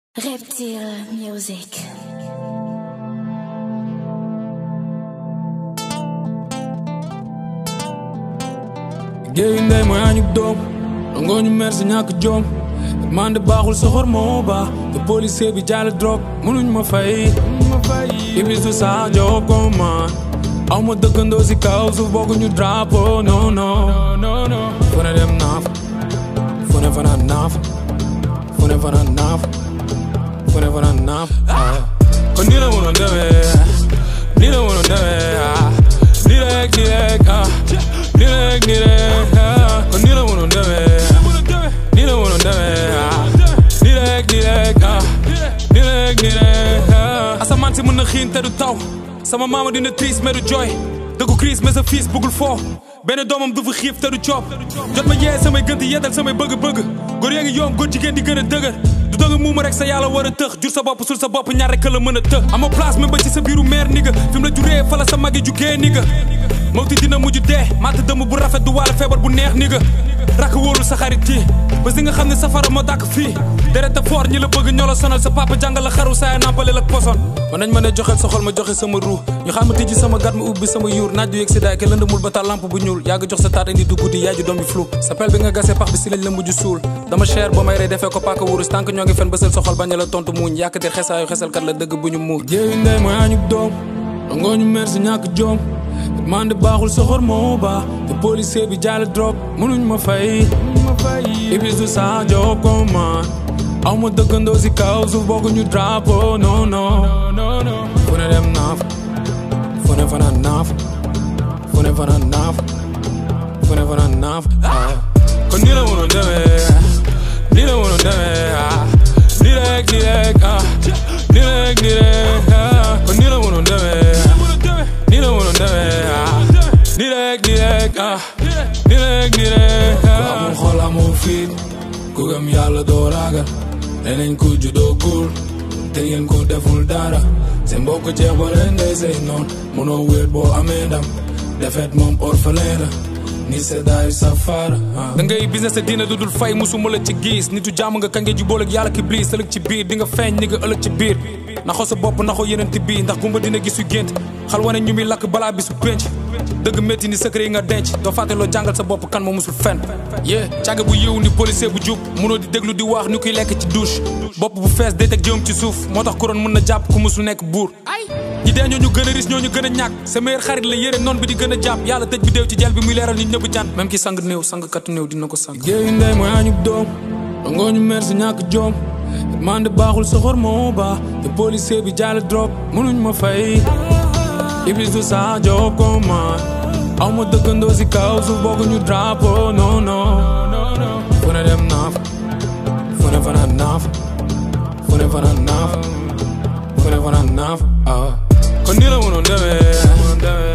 Reptile Music. géeyu ndey mooy añub doom dangoo ñu mer si ñàkk jom man de baaxul soxor moo baax te policier bi jaale drogue mënuñ ma fay iblis du saa job ko man aw ma dëkkandoo si kaw suuf bokkuñu drapeau non non fu ne dem naaf fu ne fanaan naaf fu ne fanaan naaf fu ne fanaan naaf kon nii la mënoon demee nii la mënoon demee ah nii rek nii rek ah nii rek nii rek ah kon nii la mënoon demee nii la mënoon demee ah nii rek nii rek ah nii rek nii rek ah asamaan si mën na xiin te du taw sama maama dina triste mais du jooy dëggu crise mais sa fils bëggul foo benn doomam du fa xiif te du coob jot ma yee samay gënt yeddal samay bëgg-bëgg góor yaa ngi yoom góor jigéen di gën a dëgër du danga muuma rek sa yàlla war a tëx jur sa bopp sul sa bopp ñaar rek la mën a të ama place même ba ci sa biiru meer ni nga fi mu la juree fa la sa magi jugee ni nga mawti dina mujj dee maata dëmm bu rafet du waale feebar bu neex ni nga rakk wóolul sa xarit yi bés di nga xam ne safara moo dàkk fii deret a foor ñi la bëgg ñoo la sonal sa papa jàngal la xaru saaya nampaleel ak poson man nañ ma ne joxeel sa xol ma joxe sama ruu ñu xam ma tijji sama gat ma ubbi sama yuur naaj du yëg si daay ke lëndëmul ba taal lampe bu ñuul yàgg jox sa taat indi du guddi yaay ju doom bi flou sa pel bi nga gasee pax bi si lañ la mujj suul dama cher ba may rey defee ko paaka wurus tànk ñoo ngi fen bësal sa xol bañ la tontu muuñ yàkkatir xesaayu xesalkat la dëgg bu ñu muur jéeyu ndey mooy añub doom dangoo ñu mer si ñàkk joom man de baaxul soxor moo baax te policier bi jaale drogue mënuñ ma fay iblis du saa job ko man aw ma dëkkandoo si kaw suuf bokkuñu drapeau non non fu ne dem naaf fu ne fanaan naaf fu ne fanaan naaf fu ne fanaan naaf kon nii la mënoon demee nii la mënoon demee ah nii rek nii rek ah nii rek nii rek ah kon nii la mënoon demee nii la mënoon demee ah nii rek nii rek ah nii rek nii rek ah. ku amul xol amul fit ku gëm yàlla doo ragal nee nañ ko juddoo kuul te ngeen ko deful dara seen mbokk jeex ba leen day say noon mënoo wéet boo amee ndam defet moom orphelin la ni seddaayu safara da ngay business sa diina dudul fay musuma la ci gis nitu jàmm nga kange ju boole ak yàlla ki bliis ëllëg ci biir di nga feeñ ni nga ëllëg ci biir naxoo sa bopp naxoo yeneen ti bii ndax gumba dina gis yu gént xal wane ñu muy lakk balaa bi su penc dëgg métti ni secret yi nga denc doo fàtte loo jàngal sa bopp kan moo musul fen yee càgg bu yiw ni policier bu jub munoo di déglu di wax ni kuy lekk ci douche bopp bu fees day teg jëm ci suuf moo tax kuroon mën na jàpp ku musul nekk buur ñi dee ñoo ñu gën a ris ñoo ñu gën a ñàkk sa meilleur xarit la yére noon bi di gën a jàpp yàlla tëj bi déew ci jel bi muy leeral nit ñëpp jant même ki sang néew sang katu néew dina ko sang géeyu ndey mooy añub doom dangoo ñu mer si ñàkk joom man de baaxul soxor moo baax te policier bi jaale drogue mënuñ ma fay iblis du saa job ko man aw ma dëkkandoo si kaw suuf bokkuñu drapeau non non fu ne dem naaf fu ne fanaan naaf fu ne fanaan naaf fu ne fanaan naaf ah kon nii la mënoon demee